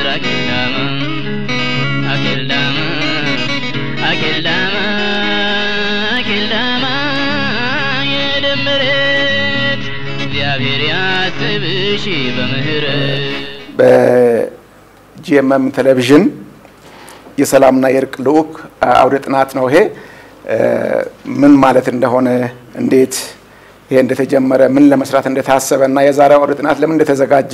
አኬልዳማ አኬልዳማ አኬልዳማ አኬልዳማ የደመረት እግዚአብሔር ያስብሽ በምህረት በጂኤምኤም ቴሌቪዥን የሰላምና የእርቅ ልዑክ አውደ ጥናት ነው። ይሄ ምን ማለት እንደሆነ እንዴት ይሄ እንደተጀመረ ምን ለመስራት እንደታሰበ እና የዛሬው አውደ ጥናት ለምን እንደተዘጋጀ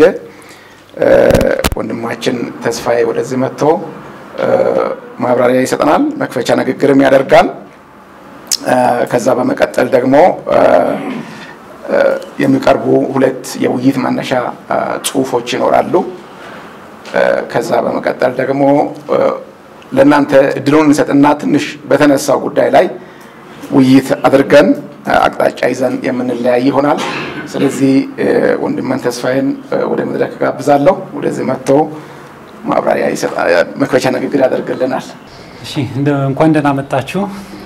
ወንድማችን ተስፋዬ ወደዚህ መጥቶ ማብራሪያ ይሰጠናል። መክፈቻ ንግግርም ያደርጋል። ከዛ በመቀጠል ደግሞ የሚቀርቡ ሁለት የውይይት መነሻ ጽሁፎች ይኖራሉ። ከዛ በመቀጠል ደግሞ ለእናንተ እድሉን እንሰጥና ትንሽ በተነሳው ጉዳይ ላይ ውይይት አድርገን አቅጣጫ ይዘን የምንለያይ ይሆናል። ስለዚህ ወንድመን ተስፋዬን ወደ መድረክ ጋብዛለሁ። ወደዚህ መጥቶ ማብራሪያ መክፈቻ ንግግር ያደርግልናል። እሺ እንኳን ደህና መጣችሁ።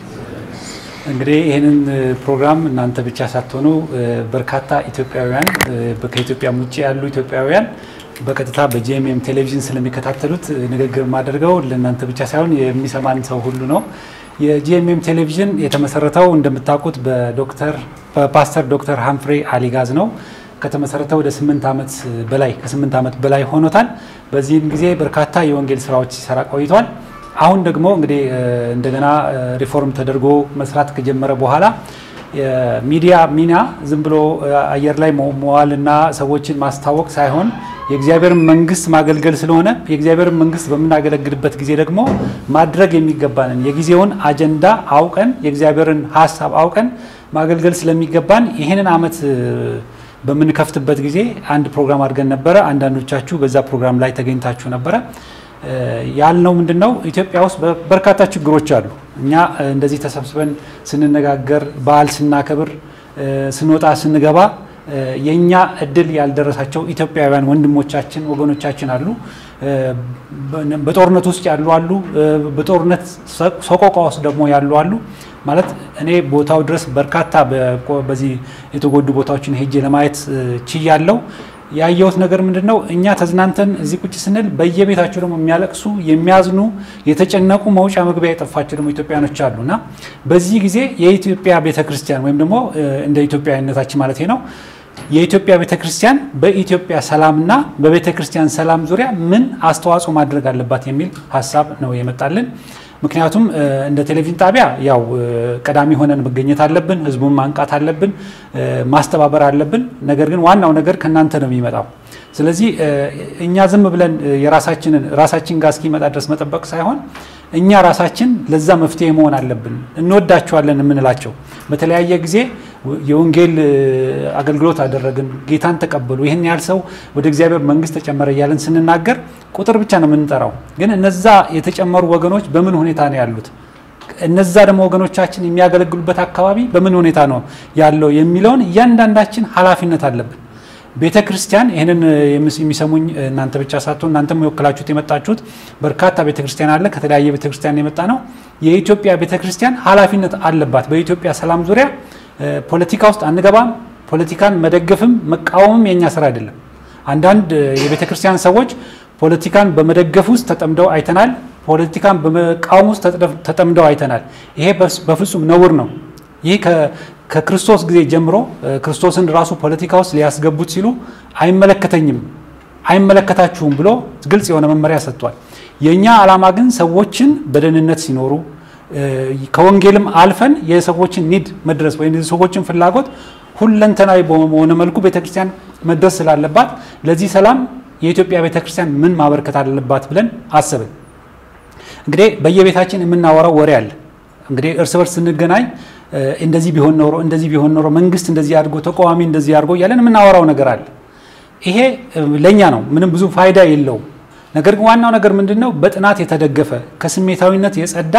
እንግዲህ ይህንን ፕሮግራም እናንተ ብቻ ሳትሆኑ በርካታ ኢትዮጵያውያን ከኢትዮጵያ ውጭ ያሉ ኢትዮጵያውያን በቀጥታ በጂኤምኤም ቴሌቪዥን ስለሚከታተሉት ንግግር የማደርገው ለእናንተ ብቻ ሳይሆን የሚሰማን ሰው ሁሉ ነው። የጂኤምኤም ቴሌቪዥን የተመሰረተው እንደምታውቁት በዶክተር በፓስተር ዶክተር ሃምፍሬ አሊጋዝ ነው። ከተመሰረተ ወደ ስምንት ዓመት በላይ ከስምንት ዓመት በላይ ሆኖታል። በዚህም ጊዜ በርካታ የወንጌል ስራዎች ሲሰራ ቆይቷል። አሁን ደግሞ እንግዲህ እንደገና ሪፎርም ተደርጎ መስራት ከጀመረ በኋላ የሚዲያ ሚና ዝም ብሎ አየር ላይ መዋልና ሰዎችን ማስታወቅ ሳይሆን የእግዚአብሔርን መንግስት ማገልገል ስለሆነ የእግዚአብሔርን መንግስት በምናገለግልበት ጊዜ ደግሞ ማድረግ የሚገባንን የጊዜውን አጀንዳ አውቀን የእግዚአብሔርን ሀሳብ አውቀን ማገልገል ስለሚገባን ይህንን ዓመት በምንከፍትበት ጊዜ አንድ ፕሮግራም አድርገን ነበረ። አንዳንዶቻችሁ በዛ ፕሮግራም ላይ ተገኝታችሁ ነበረ። ያልነው ምንድን ነው? ኢትዮጵያ ውስጥ በርካታ ችግሮች አሉ። እኛ እንደዚህ ተሰብስበን ስንነጋገር፣ በዓል ስናከብር፣ ስንወጣ ስንገባ የእኛ እድል ያልደረሳቸው ኢትዮጵያውያን ወንድሞቻችን ወገኖቻችን አሉ። በጦርነት ውስጥ ያሉ አሉ። በጦርነት ሰቆቃ ውስጥ ደግሞ ያሉ አሉ። ማለት እኔ ቦታው ድረስ በርካታ በዚህ የተጎዱ ቦታዎችን ሄጄ ለማየት ችያለው። ያየሁት ነገር ምንድን ነው? እኛ ተዝናንተን እዚህ ቁጭ ስንል በየቤታቸው ደግሞ የሚያለቅሱ የሚያዝኑ፣ የተጨነቁ መውጫ መግቢያ የጠፋቸው ደግሞ ኢትዮጵያኖች አሉ እና በዚህ ጊዜ የኢትዮጵያ ቤተክርስቲያን ወይም ደግሞ እንደ ኢትዮጵያዊነታችን ማለት ነው የኢትዮጵያ ቤተክርስቲያን በኢትዮጵያ ሰላምና በቤተክርስቲያን ሰላም ዙሪያ ምን አስተዋጽኦ ማድረግ አለባት የሚል ሀሳብ ነው የመጣልን። ምክንያቱም እንደ ቴሌቪዥን ጣቢያ ያው ቀዳሚ ሆነን መገኘት አለብን፣ ህዝቡን ማንቃት አለብን፣ ማስተባበር አለብን። ነገር ግን ዋናው ነገር ከእናንተ ነው የሚመጣው። ስለዚህ እኛ ዝም ብለን የራሳችንን ራሳችን ጋር እስኪመጣ ድረስ መጠበቅ ሳይሆን እኛ ራሳችን ለዛ መፍትሄ መሆን አለብን። እንወዳቸዋለን የምንላቸው በተለያየ ጊዜ የወንጌል አገልግሎት አደረግን፣ ጌታን ተቀበሉ፣ ይህን ያህል ሰው ወደ እግዚአብሔር መንግስት ተጨመረ እያለን ስንናገር ቁጥር ብቻ ነው የምንጠራው። ግን እነዛ የተጨመሩ ወገኖች በምን ሁኔታ ነው ያሉት? እነዛ ደግሞ ወገኖቻችን የሚያገለግሉበት አካባቢ በምን ሁኔታ ነው ያለው የሚለውን እያንዳንዳችን ኃላፊነት አለብን። ቤተ ክርስቲያን ይህንን የሚሰሙኝ እናንተ ብቻ ሳትሆን እናንተም የወክላችሁት የመጣችሁት በርካታ ቤተ ክርስቲያን አለ። ከተለያየ ቤተ ክርስቲያን የመጣ ነው። የኢትዮጵያ ቤተ ክርስቲያን ኃላፊነት አለባት። በኢትዮጵያ ሰላም ዙሪያ ፖለቲካ ውስጥ አንገባም። ፖለቲካን መደገፍም መቃወምም የኛ ስራ አይደለም። አንዳንድ የቤተ ክርስቲያን ሰዎች ፖለቲካን በመደገፍ ውስጥ ተጠምደው አይተናል። ፖለቲካን በመቃወም ውስጥ ተጠምደው አይተናል። ይሄ በፍጹም ነውር ነው። ይህ ከክርስቶስ ጊዜ ጀምሮ ክርስቶስን ራሱ ፖለቲካ ውስጥ ሊያስገቡት ሲሉ አይመለከተኝም፣ አይመለከታችሁም ብሎ ግልጽ የሆነ መመሪያ ሰጥቷል። የእኛ ዓላማ ግን ሰዎችን በደህንነት ሲኖሩ ከወንጌልም አልፈን የሰዎችን ኒድ መድረስ ወይም የሰዎችን ፍላጎት ሁለንተናዊ በሆነ መልኩ ቤተክርስቲያን መድረስ ስላለባት ለዚህ ሰላም የኢትዮጵያ ቤተክርስቲያን ምን ማበርከት አለባት ብለን አስብን። እንግዲህ በየቤታችን የምናወራው ወሬ አለ። እንግዲህ እርስ በርስ ስንገናኝ እንደዚህ ቢሆን ኖሮ እንደዚህ ቢሆን ኖሮ መንግስት እንደዚህ አድርጎ ተቃዋሚ እንደዚህ አድርጎ እያለን የምናወራው ነገር አለ። ይሄ ለእኛ ነው፣ ምንም ብዙ ፋይዳ የለውም። ነገር ግን ዋናው ነገር ምንድን ነው? በጥናት የተደገፈ ከስሜታዊነት የጸዳ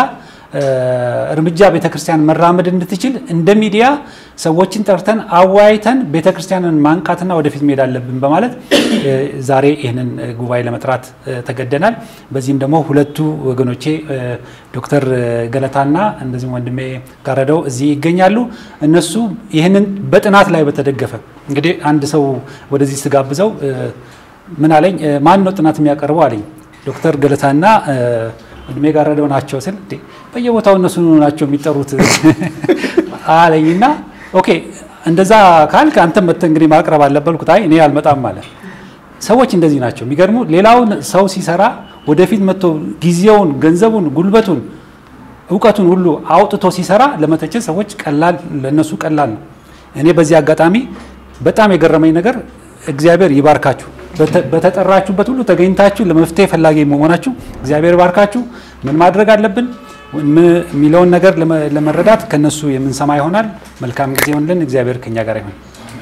እርምጃ ቤተክርስቲያን መራመድ እንድትችል እንደ ሚዲያ ሰዎችን ጠርተን አወያይተን ቤተክርስቲያንን ማንቃትና ወደፊት መሄድ አለብን በማለት ዛሬ ይህንን ጉባኤ ለመጥራት ተገደናል። በዚህም ደግሞ ሁለቱ ወገኖቼ ዶክተር ገለታና እንደዚሁም ወንድሜ ጋረደው እዚህ ይገኛሉ። እነሱ ይህንን በጥናት ላይ በተደገፈ እንግዲህ አንድ ሰው ወደዚህ ስጋብዘው ምን አለኝ፣ ማን ነው ጥናት የሚያቀርበው አለኝ። ዶክተር ገለታና እድሜ ጋረደው ናቸው ስል እንዴ በየቦታው እነሱ ናቸው የሚጠሩት አለኝና ኦኬ እንደዛ ካልክ አንተም መጥተህ እንግዲህ ማቅረብ አለበት አልኩት። አይ እኔ አልመጣም ማለት ሰዎች እንደዚህ ናቸው። የሚገርሙ ሌላውን ሰው ሲሰራ ወደፊት መጥቶ ጊዜውን፣ ገንዘቡን፣ ጉልበቱን፣ እውቀቱን ሁሉ አውጥቶ ሲሰራ ለመተቸት ሰዎች ቀላል ለነሱ ቀላል ነው። እኔ በዚህ አጋጣሚ በጣም የገረመኝ ነገር እግዚአብሔር ይባርካችሁ በተጠራችሁበት ሁሉ ተገኝታችሁ ለመፍትሄ ፈላጊ መሆናችሁ እግዚአብሔር ይባርካችሁ። ምን ማድረግ አለብን የሚለውን ነገር ለመረዳት ከነሱ የምንሰማ ይሆናል። መልካም ጊዜ ይሆንልን። እግዚአብሔር ከኛ ጋር ይሆን።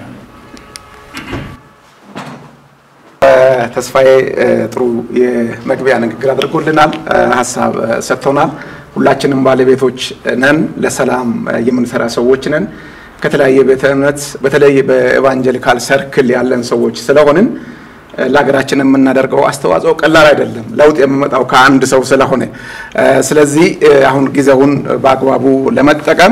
ተስፋዬ ጥሩ የመግቢያ ንግግር አድርጎልናል፣ ሀሳብ ሰጥቶናል። ሁላችንም ባለቤቶች ነን፣ ለሰላም የምንሰራ ሰዎች ነን። ከተለያየ ቤተ እምነት በተለይ በኤቫንጀሊካል ሰርክል ያለን ሰዎች ስለሆንን ለሀገራችን የምናደርገው አስተዋጽኦ ቀላል አይደለም። ለውጥ የሚመጣው ከአንድ ሰው ስለሆነ ስለዚህ አሁን ጊዜውን በአግባቡ ለመጠቀም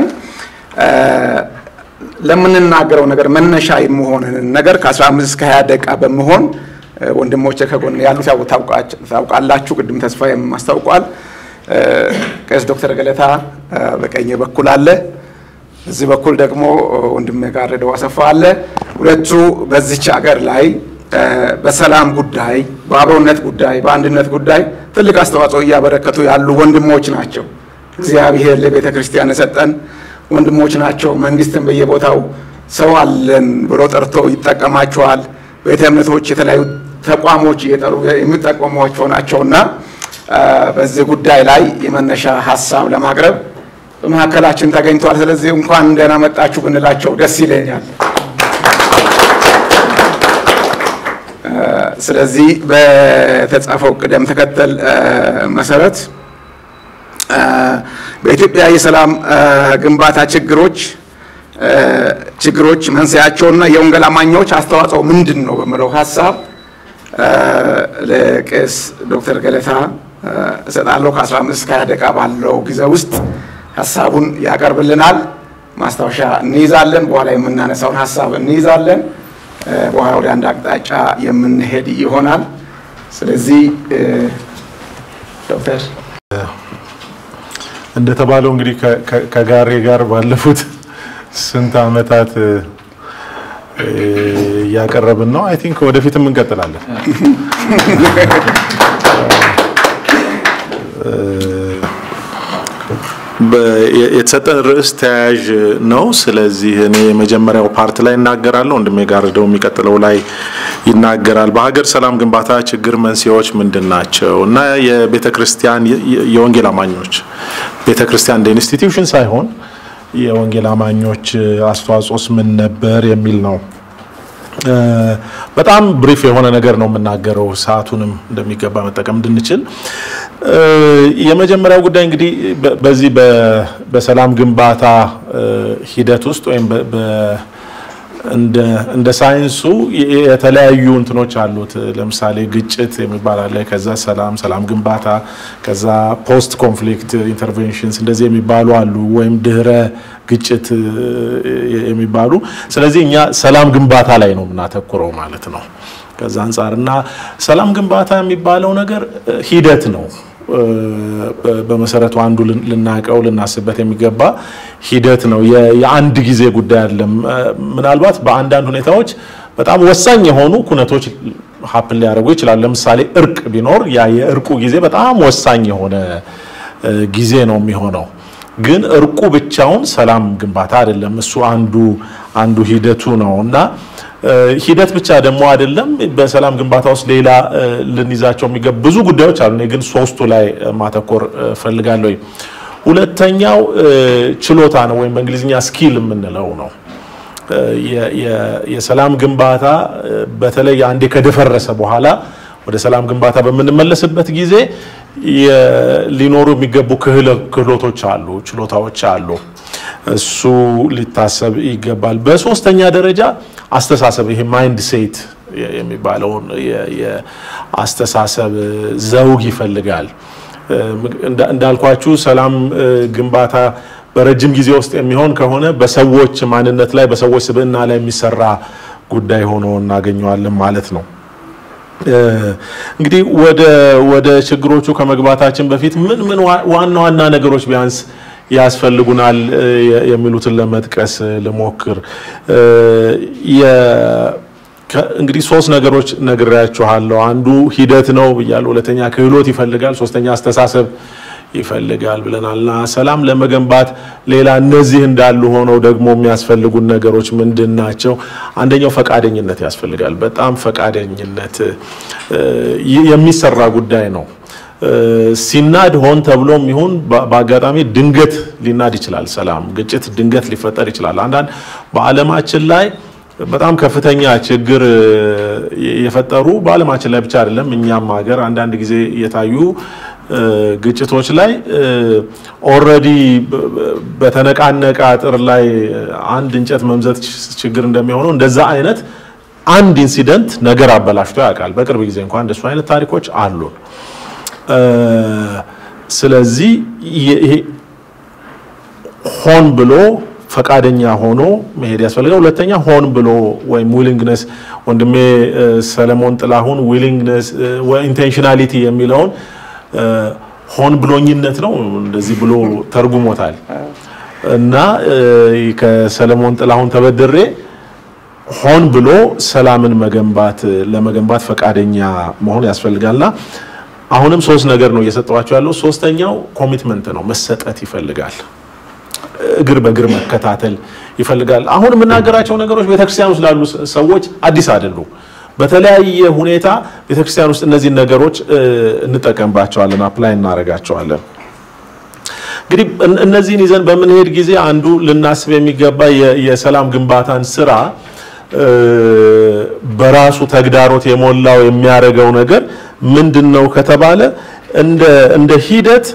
ለምንናገረው ነገር መነሻ የሚሆንን ነገር ከ15 እስከ 20 ደቂቃ በመሆን ወንድሞቼ ከጎን ያሉት ታውቃላችሁ። ቅድም ተስፋዬም አስታውቋል። ቄስ ዶክተር ገለታ በቀኝ በኩል አለ። እዚህ በኩል ደግሞ ወንድሜ ጋረደው አሰፋ አለ። ሁለቱ በዚች ሀገር ላይ በሰላም ጉዳይ፣ በአብሮነት ጉዳይ፣ በአንድነት ጉዳይ ትልቅ አስተዋጽኦ እያበረከቱ ያሉ ወንድሞች ናቸው። እግዚአብሔር ለቤተ ክርስቲያን የሰጠን ወንድሞች ናቸው። መንግስትን በየቦታው ሰው አለን ብሎ ጠርቶ ይጠቀማቸዋል። ቤተ እምነቶች፣ የተለያዩ ተቋሞች እየጠሩ የሚጠቀሟቸው ናቸውና በዚህ ጉዳይ ላይ የመነሻ ሀሳብ ለማቅረብ በመካከላችን ተገኝቷል። ስለዚህ እንኳን ደህና መጣችሁ ብንላቸው ደስ ይለኛል። ስለዚህ በተጻፈው ቅደም ተከተል መሰረት በኢትዮጵያ የሰላም ግንባታ ችግሮች ችግሮች መንስኤያቸውና የወንጌል አማኞች አስተዋጽኦ ምንድን ነው በሚለው ሀሳብ ለቄስ ዶክተር ገለታ እሰጣለሁ። ከ15 እስከ 20 ደቂቃ ባለው ጊዜ ውስጥ ሀሳቡን ያቀርብልናል። ማስታወሻ እንይዛለን። በኋላ የምናነሳውን ሀሳብ እንይዛለን። በኋላ ወደ አንድ አቅጣጫ የምንሄድ ይሆናል። ስለዚህ ዶክተር እንደተባለው እንግዲህ ከጋሬ ጋር ባለፉት ስንት ዓመታት እያቀረብን ነው። አይ ቲንክ ወደፊትም እንቀጥላለን። የተሰጠን ርዕስ ተያያዥ ነው። ስለዚህ እኔ የመጀመሪያው ፓርት ላይ እናገራለሁ፣ ወንድሜ ጋርደው የሚቀጥለው ላይ ይናገራል። በሀገር ሰላም ግንባታ ችግር መንስኤዎች ምንድን ናቸው እና የቤተ ክርስቲያን የወንጌል አማኞች ቤተ ክርስቲያን እንደ ኢንስቲትዩሽን ሳይሆን የወንጌል አማኞች አስተዋጽኦስ ምን ነበር የሚል ነው። በጣም ብሪፍ የሆነ ነገር ነው የምናገረው፣ ሰዓቱንም እንደሚገባ መጠቀም እንድንችል። የመጀመሪያው ጉዳይ እንግዲህ በዚህ በሰላም ግንባታ ሂደት ውስጥ ወይም እንደ ሳይንሱ የተለያዩ እንትኖች አሉት። ለምሳሌ ግጭት የሚባል አለ፣ ከዛ ሰላም፣ ሰላም ግንባታ፣ ከዛ ፖስት ኮንፍሊክት ኢንተርቬንሽንስ እንደዚህ የሚባሉ አሉ፣ ወይም ድህረ ግጭት የሚባሉ። ስለዚህ እኛ ሰላም ግንባታ ላይ ነው የምናተኩረው ማለት ነው። ከዛ አንጻር እና ሰላም ግንባታ የሚባለው ነገር ሂደት ነው። በመሰረቱ አንዱ ልናቀው ልናስበት የሚገባ ሂደት ነው። የአንድ ጊዜ ጉዳይ አይደለም። ምናልባት በአንዳንድ ሁኔታዎች በጣም ወሳኝ የሆኑ ኩነቶች ሀፕን ሊያደርጉ ይችላሉ። ለምሳሌ እርቅ ቢኖር ያ የእርቁ ጊዜ በጣም ወሳኝ የሆነ ጊዜ ነው የሚሆነው። ግን እርቁ ብቻውን ሰላም ግንባታ አይደለም። እሱ አንዱ አንዱ ሂደቱ ነው እና ሂደት ብቻ ደግሞ አይደለም። በሰላም ግንባታ ውስጥ ሌላ ልንይዛቸው የሚገቡ ብዙ ጉዳዮች አሉ። እኔ ግን ሶስቱ ላይ ማተኮር ፈልጋለሁ። ሁለተኛው ችሎታ ነው ወይም በእንግሊዝኛ ስኪል የምንለው ነው። የሰላም ግንባታ በተለይ አንዴ ከደፈረሰ በኋላ ወደ ሰላም ግንባታ በምንመለስበት ጊዜ ሊኖሩ የሚገቡ ክህሎቶች አሉ፣ ችሎታዎች አሉ። እሱ ሊታሰብ ይገባል። በሶስተኛ ደረጃ አስተሳሰብ፣ ይሄ ማይንድ ሴት የሚባለውን የአስተሳሰብ ዘውግ ይፈልጋል። እንዳልኳችሁ ሰላም ግንባታ በረጅም ጊዜ ውስጥ የሚሆን ከሆነ በሰዎች ማንነት ላይ በሰዎች ስብዕና ላይ የሚሰራ ጉዳይ ሆኖ እናገኘዋለን ማለት ነው። እንግዲህ ወደ ወደ ችግሮቹ ከመግባታችን በፊት ምን ምን ዋና ዋና ነገሮች ቢያንስ ያስፈልጉናል የሚሉትን ለመጥቀስ ልሞክር። እንግዲህ ሶስት ነገሮች ነግሬያችኋለሁ። አንዱ ሂደት ነው ብያለሁ። ሁለተኛ ክህሎት ይፈልጋል። ሶስተኛ አስተሳሰብ ይፈልጋል ብለናልና ሰላም ለመገንባት ሌላ እነዚህ እንዳሉ ሆነው ደግሞ የሚያስፈልጉን ነገሮች ምንድን ናቸው? አንደኛው ፈቃደኝነት ያስፈልጋል። በጣም ፈቃደኝነት የሚሰራ ጉዳይ ነው። ሲናድ ሆን ተብሎም ይሁን በአጋጣሚ ድንገት ሊናድ ይችላል። ሰላም ግጭት ድንገት ሊፈጠር ይችላል። አንዳንድ በዓለማችን ላይ በጣም ከፍተኛ ችግር የፈጠሩ በዓለማችን ላይ ብቻ አይደለም እኛም ሀገር አንዳንድ ጊዜ የታዩ ግጭቶች ላይ ኦልሬዲ በተነቃነቀ አጥር ላይ አንድ እንጨት መምዘት ችግር እንደሚሆነው እንደዛ አይነት አንድ ኢንሲደንት ነገር አበላሽቶ ያውቃል። በቅርብ ጊዜ እንኳን እንደሱ አይነት ታሪኮች አሉን። ስለዚህ ይሄ ሆን ብሎ ፈቃደኛ ሆኖ መሄድ ያስፈልጋል። ሁለተኛ ሆን ብሎ ወይም ዊሊንግነስ ወንድሜ ሰለሞን ጥላሁን ዊሊንግነስ ኢንቴንሽናሊቲ የሚለውን ሆን ብሎኝነት ነው እንደዚህ ብሎ ተርጉሞታል። እና ከሰለሞን ጥላሁን ተበድሬ ሆን ብሎ ሰላምን መገንባት ለመገንባት ፈቃደኛ መሆን ያስፈልጋልና አሁንም ሶስት ነገር ነው እየሰጠዋቸው ያለው። ሶስተኛው ኮሚትመንት ነው፣ መሰጠት ይፈልጋል። እግር በእግር መከታተል ይፈልጋል። አሁን የምናገራቸው ነገሮች ቤተክርስቲያን ውስጥ ላሉ ሰዎች አዲስ አይደሉም። በተለያየ ሁኔታ ቤተክርስቲያን ውስጥ እነዚህን ነገሮች እንጠቀምባቸዋለን፣ አፕላይ እናደርጋቸዋለን። እንግዲህ እነዚህን ይዘን በምንሄድ ጊዜ አንዱ ልናስብ የሚገባ የሰላም ግንባታን ስራ በራሱ ተግዳሮት የሞላው የሚያደርገው ነገር ምንድን ነው ከተባለ እንደ ሂደት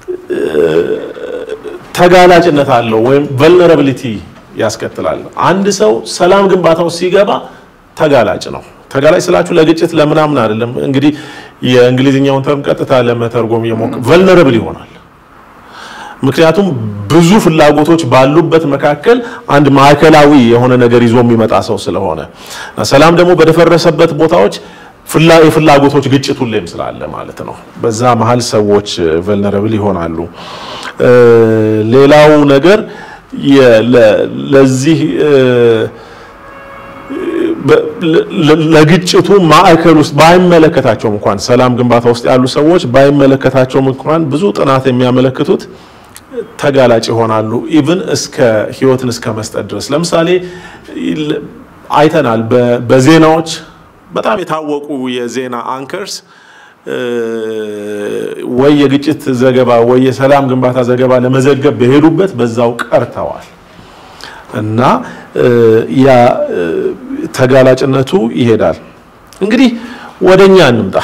ተጋላጭነት አለው ወይም ቨልነራቢሊቲ ያስከትላል። አንድ ሰው ሰላም ግንባታው ሲገባ ተጋላጭ ነው። ተጋላጭ ስላችሁ ለግጭት ለምናምን አይደለም። እንግዲህ የእንግሊዝኛውን ተርም ቀጥታ ለመተርጎም የሞከ ቨልነራብል ይሆናል። ምክንያቱም ብዙ ፍላጎቶች ባሉበት መካከል አንድ ማዕከላዊ የሆነ ነገር ይዞ የሚመጣ ሰው ስለሆነ ሰላም ደግሞ በደፈረሰበት ቦታዎች የፍላጎቶች ግጭት ሁሌም ስላለ ማለት ነው። በዛ መሀል ሰዎች ቨልነራብል ይሆናሉ። ሌላው ነገር ለዚህ ለግጭቱ ማዕከል ውስጥ ባይመለከታቸውም እንኳን ሰላም ግንባታ ውስጥ ያሉ ሰዎች ባይመለከታቸውም እንኳን ብዙ ጥናት የሚያመለክቱት ተጋላጭ ይሆናሉ። ኢቭን እስከ ህይወትን እስከ መስጠት ድረስ ለምሳሌ አይተናል በዜናዎች በጣም የታወቁ የዜና አንከርስ ወይ የግጭት ዘገባ ወይ የሰላም ግንባታ ዘገባ ለመዘገብ በሄዱበት በዛው ቀርተዋል እና ያ ተጋላጭነቱ ይሄዳል። እንግዲህ ወደኛ እንምጣ።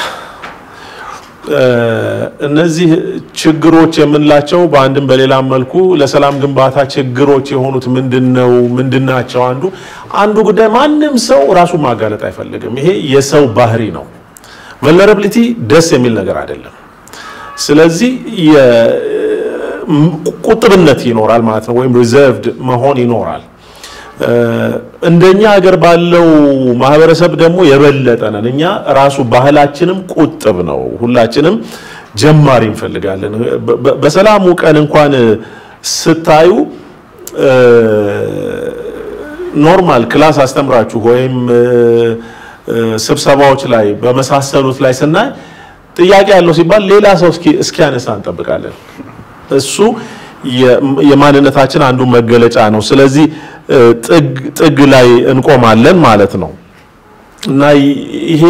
እነዚህ ችግሮች የምንላቸው በአንድም በሌላም መልኩ ለሰላም ግንባታ ችግሮች የሆኑት ምንድነው? ምንድናቸው? አንዱ አንዱ ጉዳይ ማንም ሰው ራሱን ማጋለጥ አይፈልግም። ይሄ የሰው ባህሪ ነው። ቨልነራቢሊቲ ደስ የሚል ነገር አይደለም። ስለዚህ ቁጥብነት ይኖራል ማለት ነው፣ ወይም ሪዘርቭድ መሆን ይኖራል። እንደኛ ሀገር ባለው ማህበረሰብ ደግሞ የበለጠ ነን። እኛ ራሱ ባህላችንም ቁጥብ ነው። ሁላችንም ጀማሪ እንፈልጋለን። በሰላሙ ቀን እንኳን ስታዩ ኖርማል ክላስ አስተምራችሁ ወይም ስብሰባዎች ላይ በመሳሰሉት ላይ ስናይ ጥያቄ ያለው ሲባል ሌላ ሰው እስኪያነሳ እንጠብቃለን። እሱ የማንነታችን አንዱ መገለጫ ነው። ስለዚህ ጥግ ላይ እንቆማለን ማለት ነው እና ይሄ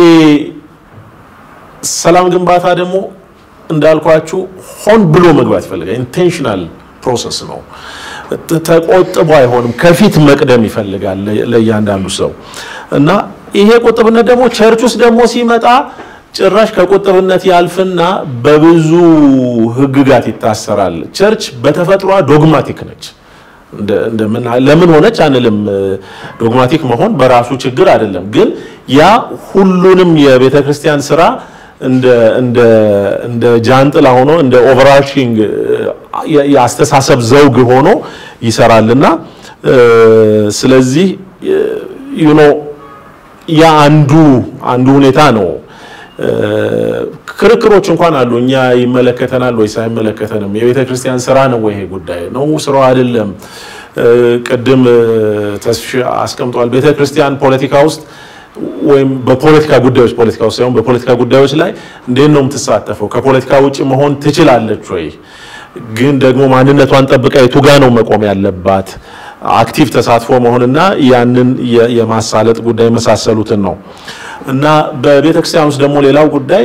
ሰላም ግንባታ ደግሞ እንዳልኳችሁ ሆን ብሎ መግባት ይፈልጋል። ኢንቴንሽናል ፕሮሰስ ነው። ተቆጥቦ አይሆንም። ከፊት መቅደም ይፈልጋል ለእያንዳንዱ ሰው እና ይሄ ቁጥብነት ደግሞ ቸርች ውስጥ ደግሞ ሲመጣ ጭራሽ ከቁጥብነት ያልፍና በብዙ ሕግጋት ይታሰራል። ቸርች በተፈጥሯ ዶግማቲክ ነች። ለምን ሆነች አንልም። ዶግማቲክ መሆን በራሱ ችግር አይደለም። ግን ያ ሁሉንም የቤተ ክርስቲያን ስራ እንደ ጃንጥላ ሆኖ እንደ ኦቨርአርቺንግ የአስተሳሰብ ዘውግ ሆኖ ይሰራልና ስለዚህ ዩኖ ያ አንዱ አንዱ ሁኔታ ነው። ክርክሮች እንኳን አሉ። እኛ ይመለከተናል ወይስ አይመለከተንም? የቤተ ክርስቲያን ስራ ነው ወይ ይሄ ጉዳይ ነው ስራው አይደለም? ቅድም ተስፍሽ አስቀምጧል። ቤተ ክርስቲያን ፖለቲካ ውስጥ ወይም በፖለቲካ ጉዳዮች ፖለቲካ ውስጥ ሳይሆን በፖለቲካ ጉዳዮች ላይ እንዴት ነው የምትሳተፈው? ከፖለቲካ ውጭ መሆን ትችላለች ወይ? ግን ደግሞ ማንነቷን ጠብቃ የቱ ጋ ነው መቆም ያለባት? አክቲቭ ተሳትፎ መሆንና ያንን የማሳለጥ ጉዳይ የመሳሰሉትን ነው እና በቤተ ክርስቲያን ውስጥ ደግሞ ሌላው ጉዳይ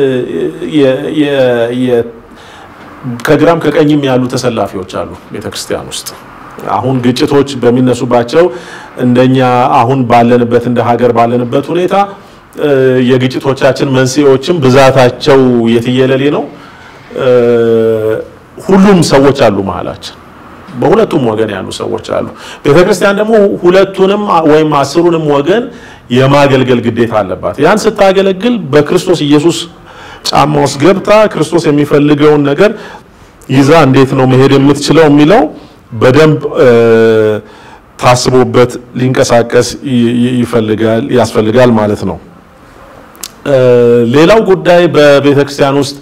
ከግራም ከቀኝም ያሉ ተሰላፊዎች አሉ ቤተ ክርስቲያን ውስጥ አሁን ግጭቶች በሚነሱባቸው እንደኛ አሁን ባለንበት እንደ ሀገር ባለንበት ሁኔታ የግጭቶቻችን መንስኤዎችም ብዛታቸው የትየለሌ ነው። ሁሉም ሰዎች አሉ መሀላችን፣ በሁለቱም ወገን ያሉ ሰዎች አሉ። ቤተክርስቲያን ደግሞ ሁለቱንም ወይም አስሩንም ወገን የማገልገል ግዴታ አለባት። ያን ስታገለግል በክርስቶስ ኢየሱስ ጫማ ውስጥ ገብታ ክርስቶስ የሚፈልገውን ነገር ይዛ እንዴት ነው መሄድ የምትችለው የሚለው በደንብ ታስቦበት ሊንቀሳቀስ ይፈልጋል ያስፈልጋል ማለት ነው። ሌላው ጉዳይ በቤተ ክርስቲያን ውስጥ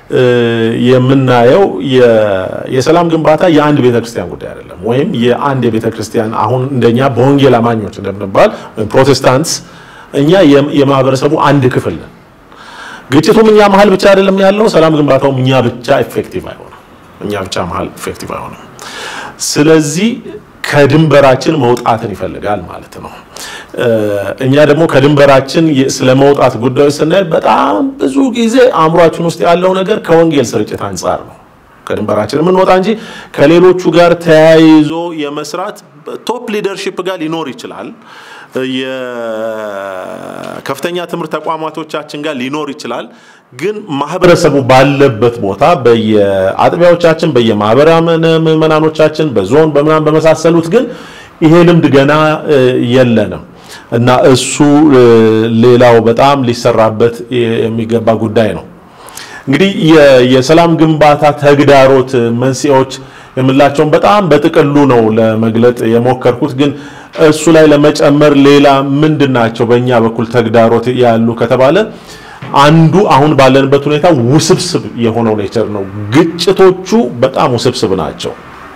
የምናየው የሰላም ግንባታ የአንድ ቤተ ክርስቲያን ጉዳይ አይደለም። ወይም የአንድ የቤተ ክርስቲያን አሁን እንደኛ በወንጌል አማኞች እንደምንባል ወይም ፕሮቴስታንትስ እኛ የማህበረሰቡ አንድ ክፍል ነን። ግጭቱም እኛ መሀል ብቻ አይደለም ያለው። ሰላም ግንባታውም እኛ ብቻ ኢፌክቲቭ አይሆንም። እኛ ብቻ መሀል ኢፌክቲቭ አይሆንም። ስለዚህ ከድንበራችን መውጣትን ይፈልጋል ማለት ነው። እኛ ደግሞ ከድንበራችን ስለ መውጣት ጉዳዮች ስናይ በጣም ብዙ ጊዜ አእምሯችን ውስጥ ያለው ነገር ከወንጌል ስርጭት አንጻር ነው። ከድንበራችን የምንወጣ እንጂ ከሌሎቹ ጋር ተያይዞ የመስራት ቶፕ ሊደርሺፕ ጋር ሊኖር ይችላል። የከፍተኛ ትምህርት ተቋማቶቻችን ጋር ሊኖር ይችላል። ግን ማህበረሰቡ ባለበት ቦታ በየአጥቢያዎቻችን፣ በየማህበረ ምዕመናኖቻችን፣ በዞን በምናምን በመሳሰሉት ግን ይሄ ልምድ ገና የለንም እና እሱ ሌላው በጣም ሊሰራበት የሚገባ ጉዳይ ነው። እንግዲህ የሰላም ግንባታ ተግዳሮት መንስኤዎች የምላቸውን በጣም በጥቅሉ ነው ለመግለጥ የሞከርኩት። ግን እሱ ላይ ለመጨመር ሌላ ምንድን ናቸው በእኛ በኩል ተግዳሮት ያሉ ከተባለ አንዱ አሁን ባለንበት ሁኔታ ውስብስብ የሆነው ኔቸር ነው። ግጭቶቹ በጣም ውስብስብ ናቸው።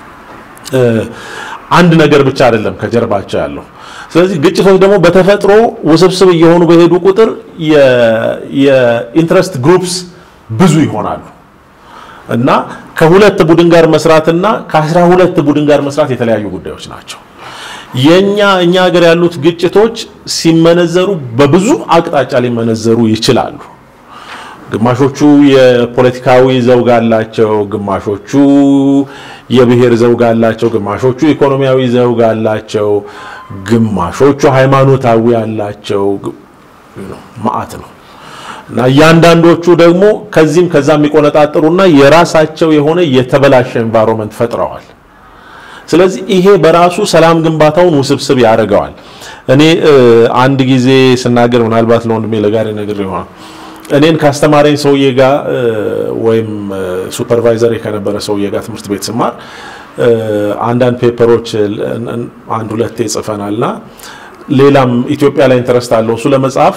አንድ ነገር ብቻ አይደለም ከጀርባቸው ያለው። ስለዚህ ግጭቶች ደግሞ በተፈጥሮ ውስብስብ እየሆኑ በሄዱ ቁጥር የኢንትረስት ግሩፕስ ብዙ ይሆናሉ እና ከሁለት ቡድን ጋር መስራትና ከአስራ ሁለት ቡድን ጋር መስራት የተለያዩ ጉዳዮች ናቸው። የኛ እኛ ሀገር ያሉት ግጭቶች ሲመነዘሩ በብዙ አቅጣጫ ሊመነዘሩ ይችላሉ። ግማሾቹ የፖለቲካዊ ዘውግ አላቸው፣ ግማሾቹ የብሔር ዘውግ አላቸው፣ ግማሾቹ ኢኮኖሚያዊ ዘውግ አላቸው፣ ግማሾቹ ሃይማኖታዊ አላቸው። ማአት ነው እና እያንዳንዶቹ ደግሞ ከዚህም ከዛ የሚቆነጣጥሩና የራሳቸው የሆነ የተበላሸ ኤንቫይሮንመንት ፈጥረዋል። ስለዚህ ይሄ በራሱ ሰላም ግንባታውን ውስብስብ ያደርገዋል። እኔ አንድ ጊዜ ስናገር ምናልባት ለወንድሜ ለጋሪ ነገር ይሆናል እኔን ካስተማረኝ ሰውዬ ጋር ወይም ሱፐርቫይዘር ከነበረ ሰውዬ ጋር ትምህርት ቤት ስማር አንዳንድ ፔፐሮች አንድ ሁለቴ ጽፈናልና ሌላም ኢትዮጵያ ላይ ኢንተረስት አለው እሱ ለመጻፍ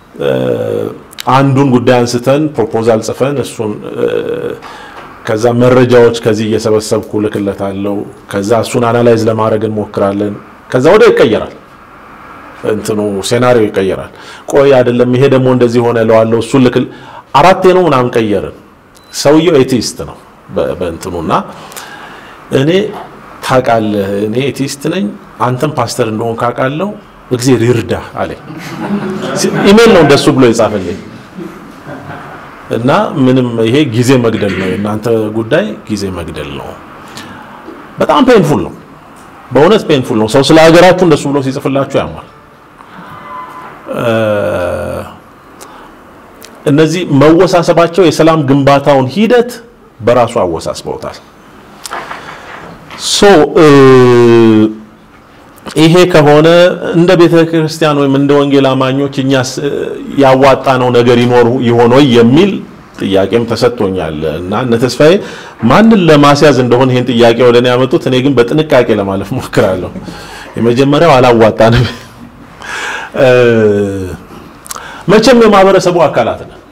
አንዱን ጉዳይ አንስተን ፕሮፖዛል ጽፈን እሱን ከዛ መረጃዎች ከዚህ እየሰበሰብኩ ልክለታለሁ። ከዛ እሱን አናላይዝ ለማድረግ እንሞክራለን። ከዛ ወደ ይቀየራል እንትኑ ሴናሪዮ ይቀየራል። ቆይ አይደለም ይሄ ደግሞ እንደዚህ ሆነ እለዋለሁ። እሱን ልክል አራቴ ነው ምናምን ቀየርን። ሰውየው ኤቲስት ነው በእንትኑና እኔ ታውቃለህ፣ እኔ ኤቲስት ነኝ፣ አንተም ፓስተር እንደሆን ካውቃለሁ፣ እግዚአብሔር ይርዳ አለኝ። ኢሜል ነው እንደሱ ብሎ የጻፈልኝ እና ምንም ይሄ ጊዜ መግደል ነው፣ የእናንተ ጉዳይ ጊዜ መግደል ነው። በጣም ፔንፉል ነው፣ በእውነት ፔንፉል ነው። ሰው ስለ ሀገራችሁ እንደሱ ብሎ ሲጽፍላችሁ ያማል። እነዚህ መወሳሰባቸው የሰላም ግንባታውን ሂደት በራሱ አወሳስበውታል። ሶ ይሄ ከሆነ እንደ ቤተ ክርስቲያን ወይም እንደ ወንጌል አማኞች እኛስ ያዋጣነው ነገር ይኖር ይሆን ወይ የሚል ጥያቄም ተሰጥቶኛል እና እነ ተስፋዬ ማንን ለማስያዝ እንደሆነ ይሄን ጥያቄ ወደ እኔ ያመጡት፣ እኔ ግን በጥንቃቄ ለማለፍ ሞክራለሁ። የመጀመሪያው አላዋጣንም። መቼም የማህበረሰቡ አካላት ነን።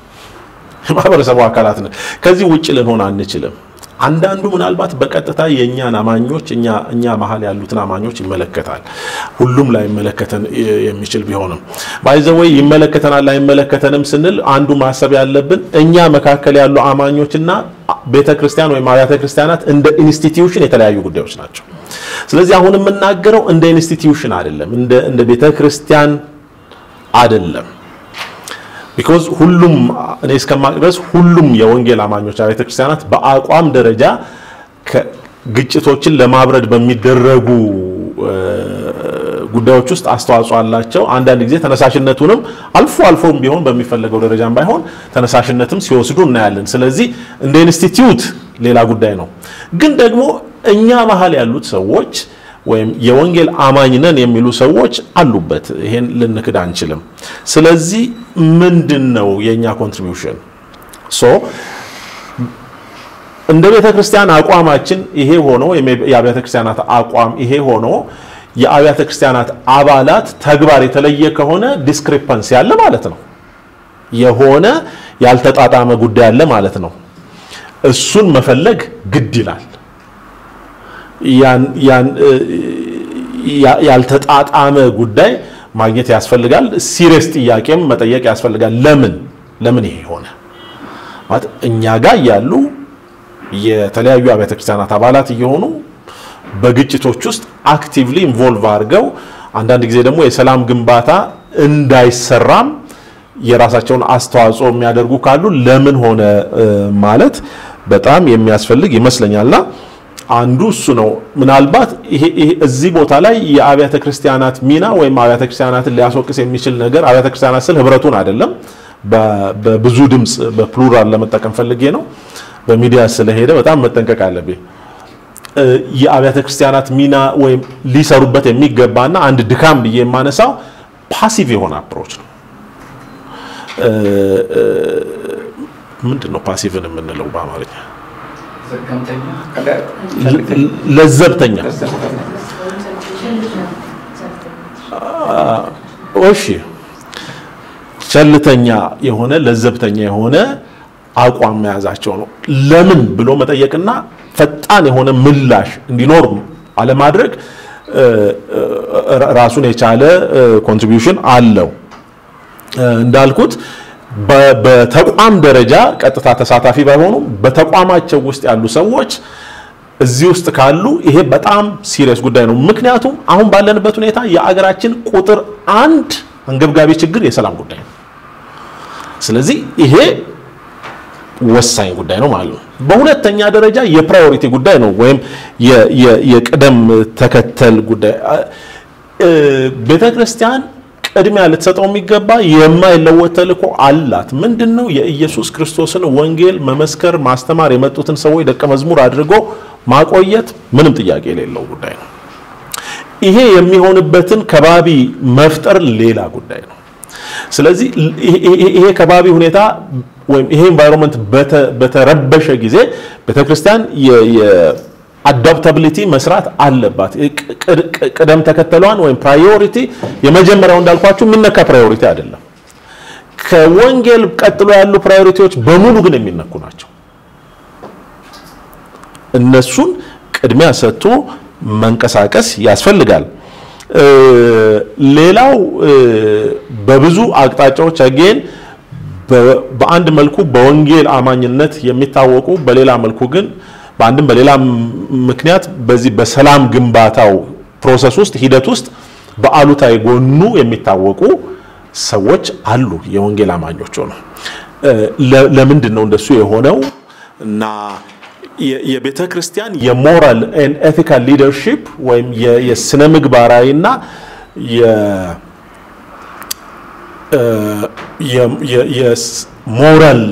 የማህበረሰቡ አካላት ነን። ከዚህ ውጭ ልንሆን አንችልም። አንዳንዱ ምናልባት በቀጥታ የእኛን አማኞች እኛ እኛ መሀል ያሉትን አማኞች ይመለከታል። ሁሉም ላይ ይመለከተን የሚችል ቢሆንም ባይዘወይ ይመለከተናል አይመለከተንም ስንል አንዱ ማሰብ ያለብን እኛ መካከል ያሉ አማኞችና ቤተ ክርስቲያን ወይም አብያተ ክርስቲያናት እንደ ኢንስቲትዩሽን የተለያዩ ጉዳዮች ናቸው። ስለዚህ አሁን የምናገረው እንደ ኢንስቲትዩሽን አይደለም፣ እንደ እንደ ቤተ ክርስቲያን አይደለም። ቢኮዝ ሁሉም እኔ እስከማቅ ድረስ ሁሉም የወንጌል አማኞች አብያተ ክርስቲያናት በአቋም ደረጃ ግጭቶችን ለማብረድ በሚደረጉ ጉዳዮች ውስጥ አስተዋጽኦ አላቸው። አንዳንድ ጊዜ ተነሳሽነቱንም አልፎ አልፎም ቢሆን በሚፈለገው ደረጃም ባይሆን ተነሳሽነትም ሲወስዱ እናያለን። ስለዚህ እንደ ኢንስቲትዩት ሌላ ጉዳይ ነው። ግን ደግሞ እኛ መሀል ያሉት ሰዎች ወይም የወንጌል አማኝ ነን የሚሉ ሰዎች አሉበት። ይሄን ልንክድ አንችልም። ስለዚህ ምንድን ነው የእኛ ኮንትሪቢዩሽን? ሶ እንደ ቤተ ክርስቲያን አቋማችን ይሄ ሆኖ የአብያተ ክርስቲያናት አቋም ይሄ ሆኖ የአብያተ ክርስቲያናት አባላት ተግባር የተለየ ከሆነ ዲስክሪፐንስ ያለ ማለት ነው። የሆነ ያልተጣጣመ ጉዳይ አለ ማለት ነው። እሱን መፈለግ ግድ ይላል። ያልተጣጣመ ጉዳይ ማግኘት ያስፈልጋል። ሲሪየስ ጥያቄም መጠየቅ ያስፈልጋል። ለምን ለምን ይሄ ሆነ ማለት እኛ ጋር ያሉ የተለያዩ አብያተ ክርስቲያናት አባላት እየሆኑ በግጭቶች ውስጥ አክቲቭሊ ኢንቮልቭ አድርገው አንዳንድ ጊዜ ደግሞ የሰላም ግንባታ እንዳይሰራም የራሳቸውን አስተዋጽኦ የሚያደርጉ ካሉ ለምን ሆነ ማለት በጣም የሚያስፈልግ ይመስለኛልና አንዱ እሱ ነው። ምናልባት ይሄ እዚህ ቦታ ላይ የአብያተ ክርስቲያናት ሚና ወይም አብያተ ክርስቲያናትን ሊያስወቅስ የሚችል ነገር አብያተ ክርስቲያናት ስል ህብረቱን አይደለም፣ በብዙ ድምፅ በፕሉራል ለመጠቀም ፈልጌ ነው። በሚዲያ ስለሄደ በጣም መጠንቀቅ አለብኝ። የአብያተ ክርስቲያናት ሚና ወይም ሊሰሩበት የሚገባና አንድ ድካም ብዬ የማነሳው ፓሲቭ የሆነ አፕሮች ነው። ምንድን ነው ፓሲቭን የምንለው በአማርኛ? ለዘብተኛ። እሺ፣ ቸልተኛ የሆነ ለዘብተኛ የሆነ አቋም መያዛቸው ነው። ለምን ብሎ መጠየቅና ፈጣን የሆነ ምላሽ እንዲኖር አለማድረግ ራሱን የቻለ ኮንትሪቢዩሽን አለው። እንዳልኩት በተቋም ደረጃ ቀጥታ ተሳታፊ ባይሆኑም በተቋማቸው ውስጥ ያሉ ሰዎች እዚህ ውስጥ ካሉ ይሄ በጣም ሲሪየስ ጉዳይ ነው። ምክንያቱም አሁን ባለንበት ሁኔታ የአገራችን ቁጥር አንድ አንገብጋቢ ችግር የሰላም ጉዳይ ነው። ስለዚህ ይሄ ወሳኝ ጉዳይ ነው ማለት ነው። በሁለተኛ ደረጃ የፕራዮሪቲ ጉዳይ ነው ወይም የቅደም ተከተል ጉዳይ ቤተ ክርስቲያን ቅድሚያ ልትሰጠው የሚገባ የማይለወጥ ተልእኮ አላት። ምንድን ነው? የኢየሱስ ክርስቶስን ወንጌል መመስከር፣ ማስተማር፣ የመጡትን ሰዎች ደቀ መዝሙር አድርጎ ማቆየት ምንም ጥያቄ የሌለው ጉዳይ ነው። ይሄ የሚሆንበትን ከባቢ መፍጠር ሌላ ጉዳይ ነው። ስለዚህ ይሄ ከባቢ ሁኔታ ወይም ይሄ ኤንቫይሮንመንት በተረበሸ ጊዜ ቤተክርስቲያን አዳፕታቢሊቲ መስራት አለባት። ቅደም ተከተሏን ወይም ፕራዮሪቲ የመጀመሪያው እንዳልኳችሁ የሚነካ ፕራዮሪቲ አይደለም። ከወንጌል ቀጥሎ ያሉ ፕራዮሪቲዎች በሙሉ ግን የሚነኩ ናቸው። እነሱን ቅድሚያ ሰጥቶ መንቀሳቀስ ያስፈልጋል። ሌላው በብዙ አቅጣጫዎች አጌን በአንድ መልኩ በወንጌል አማኝነት የሚታወቁ በሌላ መልኩ ግን በአንድም በሌላ ምክንያት በዚህ በሰላም ግንባታው ፕሮሰስ ውስጥ ሂደት ውስጥ በአሉታዊ ጎኑ የሚታወቁ ሰዎች አሉ። የወንጌል አማኞች ሆነው ለምንድን ነው እንደሱ የሆነው? እና የቤተ ክርስቲያን የሞራል ኤቲካል ሊደርሺፕ ወይም የስነ ምግባራዊና የሞራል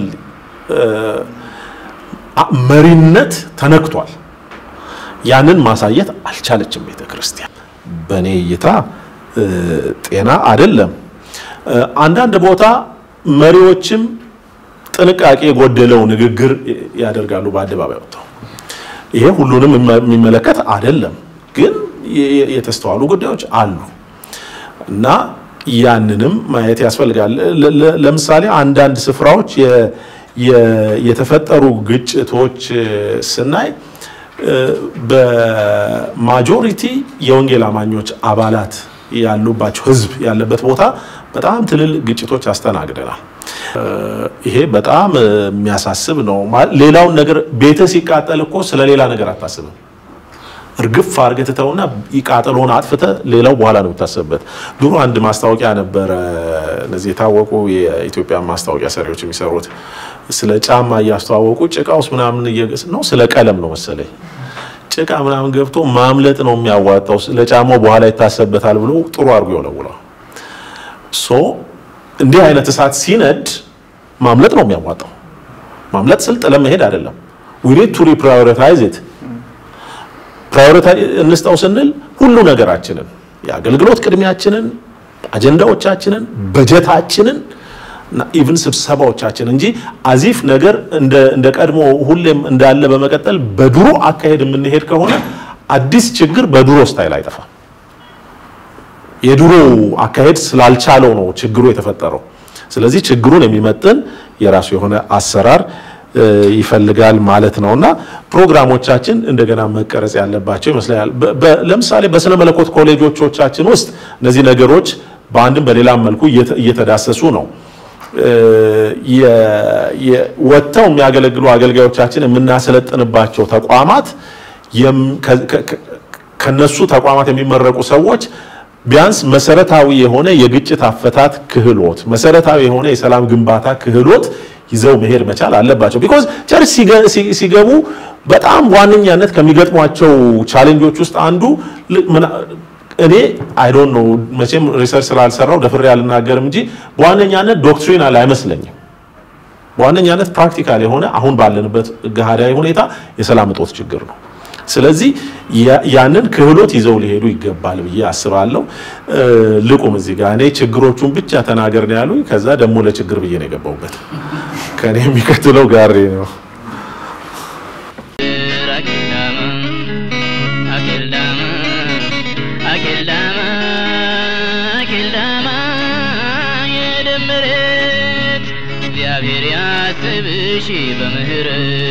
መሪነት ተነክቷል። ያንን ማሳየት አልቻለችም ቤተ ክርስቲያን። በእኔ እይታ ጤና አይደለም። አንዳንድ ቦታ መሪዎችም ጥንቃቄ የጎደለው ንግግር ያደርጋሉ በአደባባይ ወጥተው። ይሄ ሁሉንም የሚመለከት አይደለም፣ ግን የተስተዋሉ ጉዳዮች አሉ እና ያንንም ማየት ያስፈልጋል። ለምሳሌ አንዳንድ ስፍራዎች የ- የተፈጠሩ ግጭቶች እ፣ ስናይ እ፣ በማጆሪቲ የወንጌል አማኞች አባላት ያሉባቸው ህዝብ ያለበት ቦታ በጣም ትልልቅ ግጭቶች አስተናግደናል። እ፣ ይሄ በጣም እ፣ የሚያሳስብ ነው። ማ- ሌላውን ነገር ቤተ ሲቃጠል እኮ ስለ ሌላ ነገር አታስብም። እርግፍ አድርገህ ትተውና ቃጠሎን አጥፍተህ ሌላው በኋላ ነው የምታስብበት። ድሮ አንድ ማስታወቂያ ነበረ፣ እነዚህ የታወቁ የኢትዮጵያ ማስታወቂያ ሰሪዎች የሚሰሩት ስለ ጫማ እያስተዋወቁ ጭቃ ውስጥ ምናምን እየገስ ነው ስለ ቀለም ነው መሰለኝ ጭቃ ምናምን ገብቶ ማምለጥ ነው የሚያዋጣው፣ ለጫማው በኋላ ይታሰብበታል ብሎ ጥሩ አድርጎ ይወለውለዋል። ሶ እንዲህ አይነት እሳት ሲነድ ማምለጥ ነው የሚያዋጣው። ማምለጥ ስል ጥለን መሄድ አይደለም። we need to reprioritize it ፕራዮሪቲ እንስጠው ስንል ሁሉ ነገራችንን የአገልግሎት ቅድሚያችንን፣ አጀንዳዎቻችንን፣ በጀታችንን እና ኢቭን ስብሰባዎቻችን እንጂ አዚፍ ነገር እንደ እንደ ቀድሞ ሁሌም እንዳለ በመቀጠል በድሮ አካሄድ የምንሄድ ከሆነ አዲስ ችግር በድሮ ስታይል አይጠፋም። የድሮ አካሄድ ስላልቻለው ነው ችግሩ የተፈጠረው። ስለዚህ ችግሩን የሚመጥን የራሱ የሆነ አሰራር እ፣ ይፈልጋል ማለት ነው እና ፕሮግራሞቻችን እንደገና መቀረጽ ያለባቸው ይመስለኛል። በ- በ- ለምሳሌ በስነ መለኮት ኮሌጆቻችን ውስጥ እነዚህ ነገሮች በአንድም በሌላም መልኩ እየተ- እየተዳሰሱ ነው። እ፣ የ- የ- ወጥተው የሚያገለግሉ አገልጋዮቻችን የምናሰለጥንባቸው ተቋማት የም- ከ- ከ- ከ- ከነሱ ተቋማት የሚመረቁ ሰዎች ቢያንስ መሰረታዊ የሆነ የግጭት አፈታት ክህሎት፣ መሰረታዊ የሆነ የሰላም ግንባታ ክህሎት ይዘው መሄድ መቻል አለባቸው። ቢኮዝ ቸርች ሲገ- ሲ- ሲገቡ በጣም ዋነኛነት ከሚገጥሟቸው ቻሌንጆች ውስጥ አንዱ ል- ምና- እኔ አይ ዶንት ኖ መቼም ሪሰርች ስላልሰራው ደፍሬ አልናገርም እንጂ በዋነኛነት ዶክትሪናል አይመስለኝም። በዋነኛነት ፕራክቲካል የሆነ አሁን ባለንበት ገሃዳዊ ሁኔታ የሰላም እጦት ችግር ነው። ስለዚህ ያ- ያንን ክህሎት ይዘው ሊሄዱ ይገባል ብዬ አስባለሁ። እ፣ ልቁም እዚህ ጋር እኔ ችግሮቹን ብቻ ተናገር ነው ያሉኝ። ከዛ ደግሞ ለችግር ብዬ ነው የገባሁበት። ከእኔ የሚከትለው ጋሬ ነው። አኬልዳማ አኬልዳማ አኬልዳማ አኬልዳማ የደመረት እግዚአብሔር ያስብሽ በምህረት